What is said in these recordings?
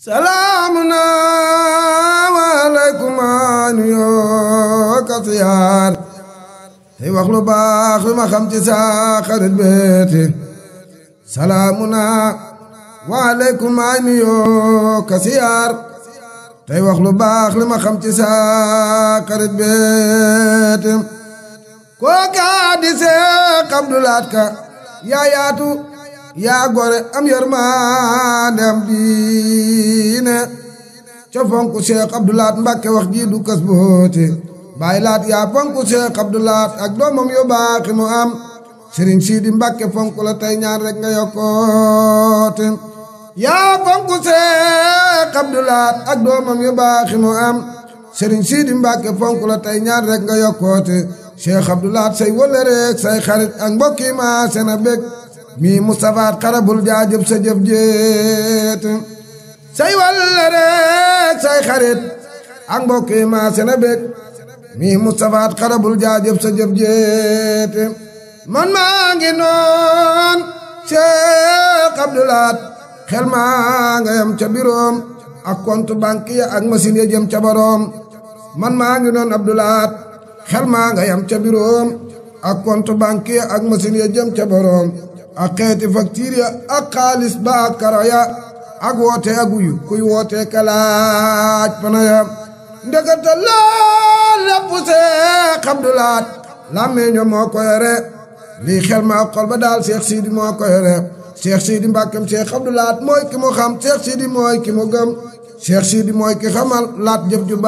salaamuna waaleykum nu yoo ka siyaar tey wax lu baax lu ma xam ci sa xarit beeti salaamuna waaleykum nu yoo ka siyaar tey wax lu baax lu ma xam ci sa xarit beeti kooka di Seex Abdulaat Ka yaa yaatu yaa gore am yërmande am diine ca fonku Seex Abdulaat Mbàkke wax ji du kas boote bàyyi laat yaa fonku Seex Abdulaat ak doomam yu baax mu am Sëriñ Siidi Mbàkke fonku la tey ñaan rek nga yokkoote yaa fonku Seex Abdulaat ak doomam yu baax mu am Sëriñ Siidi Mbàkke fonku la tey ñaan rek nga yokkoote Seex Abdulaat say wëllëreek say xarit ak mbokki ma sena bég mi Mustafaat xarabul jaajëf sa jëf jéet say wëllëreek say xarit ak mbokki ma sena bég mi Mustafaat xarabul jaajëf sa jëf jéet man maa ngi noon Seex Abdulaat xel maa nga yam ca biroom ak compte banque ya ak machine ya jëm ca boroom man maa ngi noon Abdulaat xel maa nga yam ca biroom ak compte banque ya ak machine ya jëm ca boroom ak xeeti facture ya ak xaalis ba ak karo ya ak woote ak wuyu kuy woote kalaaj pana ya ndekete lool lépp Seex Abdulaat làmmiño moo ko yore lii xel ma xol ba daal Seex Siidi moo ko yore Seex Siidi Mbàkkem Seex Abdulaat mooy ki mu xam Seex Siidi mooy ki mu gëm Seex Siidi mooy ki xamal laat jëf ju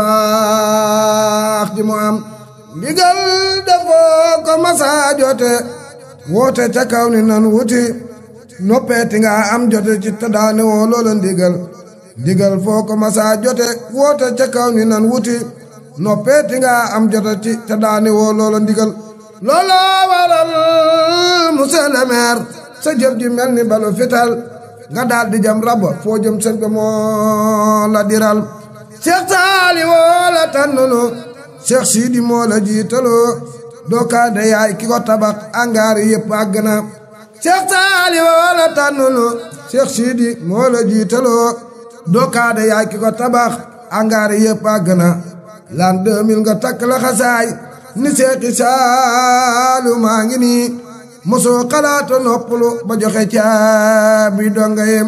baax ji mu am ndigal defoo ko masa jote woote ca kaw ni nan wuti noppeeti nga am jote ci te daane woo loola ndigal ndigal foo ko masa jote woote ca kaw ni nan wuti noppeeti nga am jote ci te daane woo loola ndigal loola waral monsieur le maire sa jëf ji mel ni balu fital nga daal di jam rabo foo jëm sën ko moo la diral Seex Saali woo la tànnunu Seex Siidi moo la jiitaloo doo kaa de yaay ki ko tabax angaar yëpp àgg na Seex Saali woo la tànnunu Seex Siidi moo la jiitaloo doo kaa de yaay ki ko tabax angaar yëpp àgg na l'an 2000 nga takk la xasaay ni Seexi Saalu maa ngi nii mosoo xalaata noppalu ba joxe caabi donga yem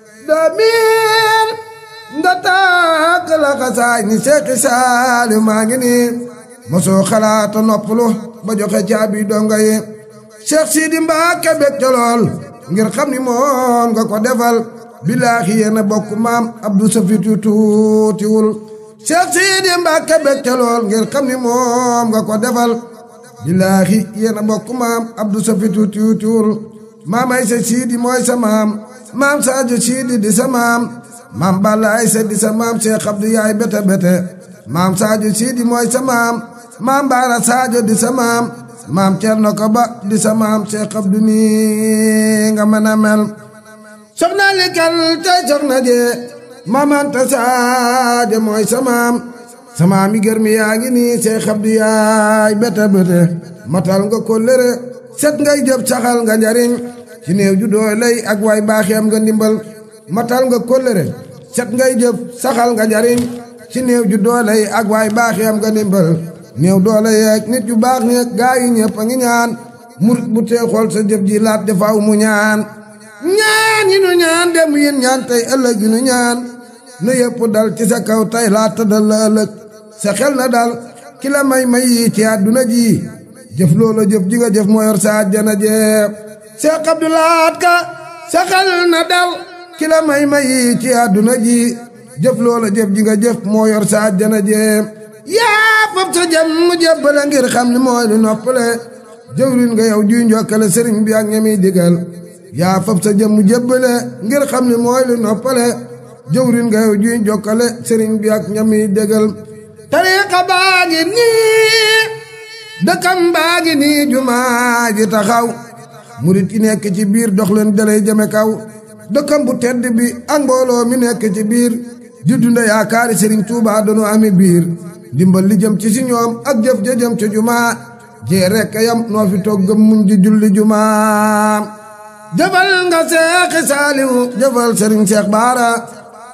2000 nga takk la xasaay ni Seexi Saalu maa ngi nii mosoo xalaata noppalu ba joxe caabi donga yi Seex Siidi Mbàkke bég ca lool ngir xam ni moom nga ko defal bilaahi yéen a bokk maam Abdou Safitu tuutiwul Seex Siidi Mbàkke bég ca lool ngir xam ni moom nga ko defal bilaahi yéen a bokk maam Abdou Safitu tuutiwul maam Aysa Siidi mooy sa maam maam Saajo Siidi di sa maam maam Balla Aysa di sa maam Seex Abdu yaay bete bete maam Saajo Siidi mooy sa maam maam Baara Saajo di sa maam maam Cerno ko ba di sa maam Seex Abdu nii nga mën a mel soxna li kal tey soxna jee maam Anta Saajo mooy sa maam sa maam yi gër mi yaa ngi nii Seex Abdu yaay bete bete matal nga kóllëre set ngay jëf saxal nga njariñ ci néew ju dooley ak waay baaxeem nga ndimbal matal nga kóllëre set ngay jëf saxal nga njariñ ci néew ju doole yi ak waay baaxeem nga ndimbal néew doole yeeg nit yu baax ni gaa yi ñëpp a ngi ñaan murit bu tee xool sa jëf ji laat defaaw mu ñaan ñaan yi nu ñaan dem yin ñaan tey ëllëg yi nu ñaan na yëpp dal ci sa kaw tey laat tëddal la ëllëg sa xel na dal ki la may may yi ci àdduna ji jëf loola jëf ji nga jëf moo yor sa àjjana jeeb Seex Abdulaat Ka sa xel na dal ki la may may yi ci àdduna ji jëf loola jëf ji nga jëf moo yor sa àjjana jéem yaa fab sa jëm mu jébbale ngir xam ni mooy lu noppale jëwrin nga yow juy njokkale sëriñ bi ak ñami digal yaa fab sa jëm mu jébbale ngir xam ni mooy lu noppale jëwrin nga yow juy njokkale sëriñ bi ak ñami digal tariqa baa ngi nii dëkkam baa ngi nii jumaa ji taxaw murit yi nekk ci biir dox leen dalay jëme kaw dëkkam bu tedd bi ak mbooloo mi nekk ci biir di dunda yaakaari Sëriñ Tuubaa doonu ami biir dimbal li jëm ci si ñoom ak jëf ja jëm ci jumaa jee rekk yam noo fi toog gëm muñ di julli jumaa jëfal nga seexi saaliwu jëfal Sëriñ Seex Baara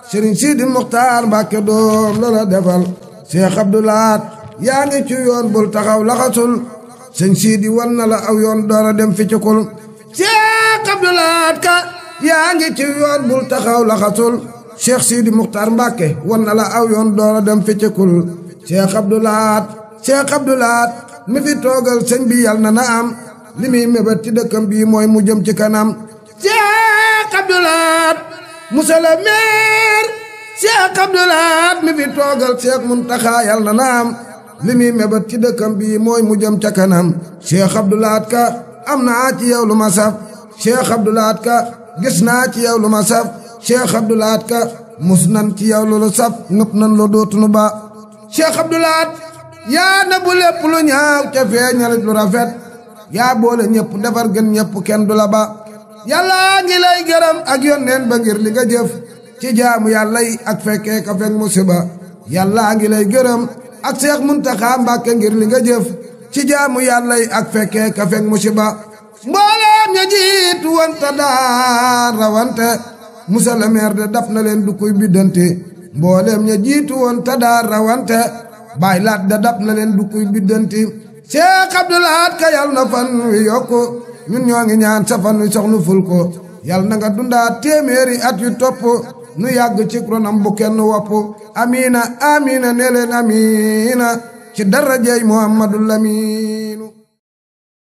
sëriñ Sidi Muxtaar Mbàkke doom loola defal Cheikh Abdoulaat yaa ngi ci yoon bul taxaw laxasul sëñ Sidi wan na la aw yoon doora dem fi cikul Cheikh Abdoulaat ka yaa ngi ci yoon bul taxaw laxasul Cheikh Sidi Muxtaar Mbàkke wan na la aw yoon doora dem fi cikul Cheikh Abdoulaat Cheikh Abdoulaat mi fi toogal sëñ bi yal na na am li muy mébét ci dëkkam bii mooy mu jëm ci kanam Cheikh Abdoulaat monsieur le maire Cheikh Abdoulaat mi fi toogal Cheikh Muntaxa yal na na am li muy mébét ci dëkkam bii mooy mu jëm ca kanam Cheikh Abdoulaat ka am naa ci yow lu ma saf Cheikh Abdoulaat ka gis naa ci yow lu ma saf Cheikh Abdoulaat ka mus nan ci yow lu saf ngëp nan lu dootunu ba Cheikh Abdoulaat yaa na bu lépp lu ñaaw ca feeñalit lu rafet yaa boole ñëpp defar gën ñëpp kenn du la ba yàlla ngi lay gërëm ak yónneen ba ngir li nga jëf ci jaamu yàlla yi ak fekkee ka fekk musiba yàlla ngi lay gërëm ak Seex Muntaxa Mbàkke ngir li nga jëf ci jaamu yàlla yi ak fekkee ka fekk musiba mbooleem ña jiitu wante daan rawante musa le maire de daf na leen du koy biddanti mbooleem ña jiitu woon te daan rawante baay laat da dab na leen du kuy biddanti Cheikh Abdoulaat ka yal na fan wi yokku ñun ñoo ngi ñaan sa fan wi soxnu ful ko yal na nga dundaat téeméeri at yu topp nu yàgg ci ronam bu kenn wopp amiina amiina ne leen amiina ci darajay Muhammadul Amiinu